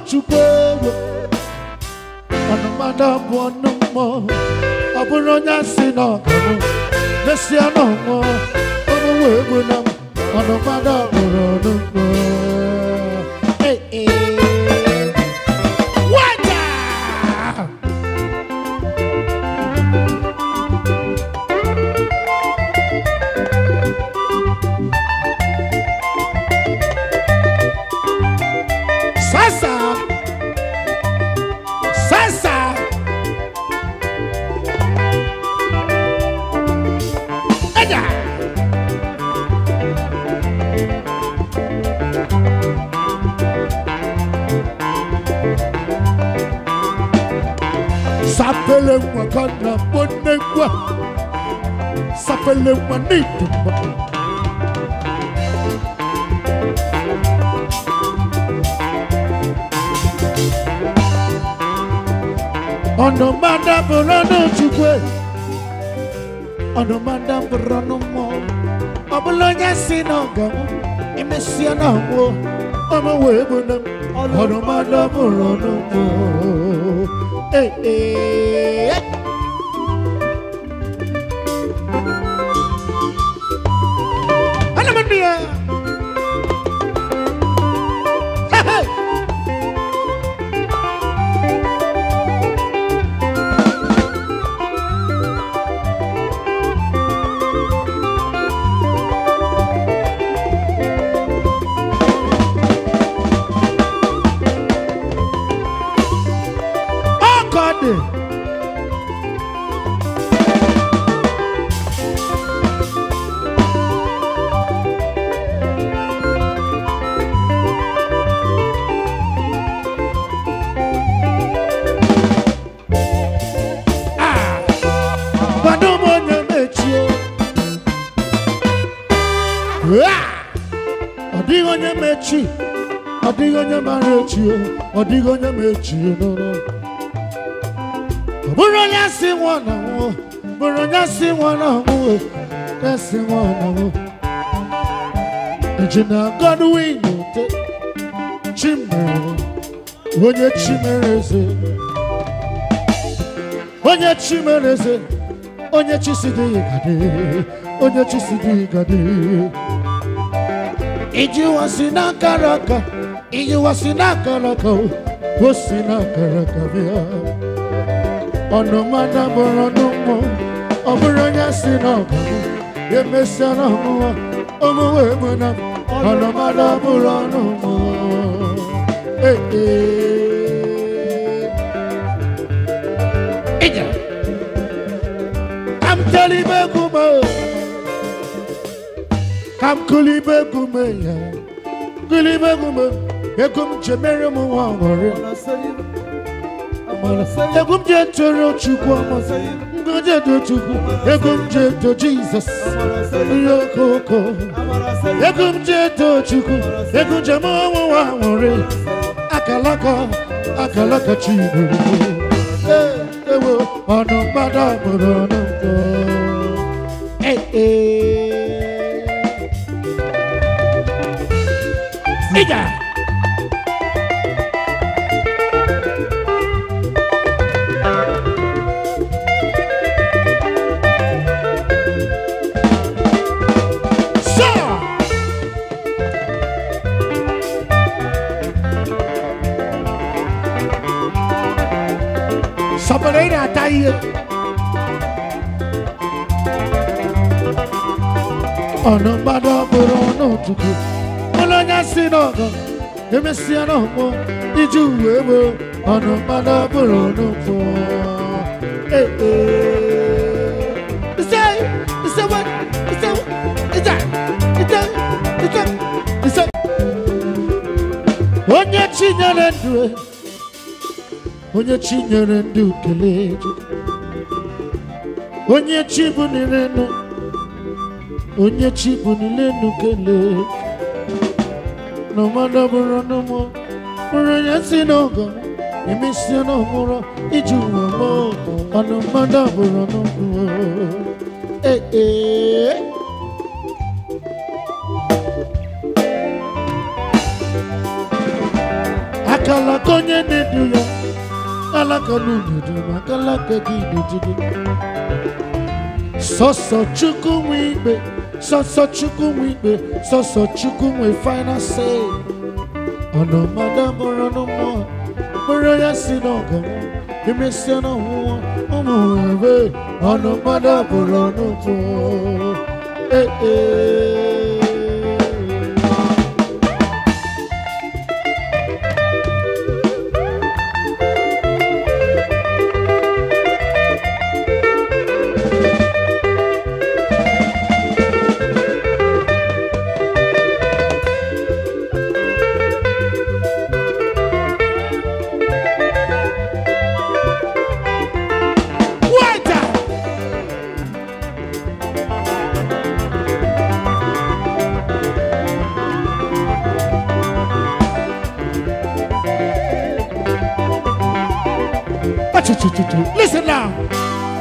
chukwu egwu ọnụ mmadụ bụ ọnụ mmụọ ọ bụrụ onye asị na ọgọmụ mesịa na ọnwụọ ọnụ wee egwu na m ọnụ mmadụ bụrụ ọnụ mmụọ Hey, hey. Wada! Sasa! Sasa! Eja! Sapele mwa kana bonne kwa Sapele mwa nitu mwa ọ̀nà máa dábò lọ́nà chukwu ọ̀nà máa dábò lọ́nà mọ́ ọ̀bụlọ́nyà si n'ọ̀gà m emesịa na nwụ ọmụ wee bụ na ọ̀nà máa dábò lọ́nà mọ́ Ee, ee. Ana m ndị ya. Hey, hey. ọkọdị Ah! Kwado m onye mechie Ah! ọ dịghị onye mechi ọ dịghị onye mara echi ọ dịghị onye mechi n'ụlọ bụrụ onye si nwụọ na nwụọ bụrụ onye si nwụọ na nwụọ ya si nwụọ na nwụọ eji na Godwin te chimere onye chimere eze onye chimere eze onye chisi dị gade onye chisi dị gade iji wasi n'akara aka iji wasi n'akara aka o si n'akara aka bịa ọnụ mmadụ bụrụ ọnụ mmụọ ọ bụrụ onye si n'ọgụ emesịa na ọmụwa ọmụwa egbu na ọnụ mmadụ bụrụ ọnụ mmụọ Ee, ee. Ija. Ka m telibe egwu m o. ka m kụlibe egwu m ya kụlibe egwu m egwu m ji mere m nwa ọṅụrị egwu m ji etoro chukwu ọma ngozi edo chukwu egwu m ji eto jizọs ihe okoko egwu m ji eto chukwu egwu njem ọnwụ nwa nwụrị akalaka akalaka chiburu ewo ọnụ mmadụ mụrụ ọnụ mbụ Ee, ee. Ija! Sir! Somebody na-ata ihe. Ọnụ mmadụ bụrụ ọnụ Chukwu. Ụlọ onye si n'ọgọ, emesịa n'ọgbọ, iji uwe egbe, ọnụ mmadụ bụrụ ọnụ mbụ. Ee, ee. Ise, ise what? Ise, ise, ise, ise, ise. Onye chinyere ndụ onye chi nyere ndị ukele onye chi bunire nụ onye chi bunile nụ kele na mmadụ bụrụ n'ụmụ bụrụ onye si n'ọgọ emesie n'ọhụrụ iji uwe mụ ọnụ mmadụ bụrụ n'ụmụ ee ee Akalaka onye na-edu ya alaka n'ududu maka alaka gị n'ududu sọsọ chukwu nwe ikpe sọsọ chukwu nwe ikpe sọsọ chukwu nwe final say ọnụ mmadụ bụrụ n'ụmụ bụrụ ya si n'ọganwụ emesịa n'ọnwụnwa ụmụ ebe ọnụ mmadụ bụrụ n'ụmụ ee ee Waiter! Achuchuchuchu. Listen now.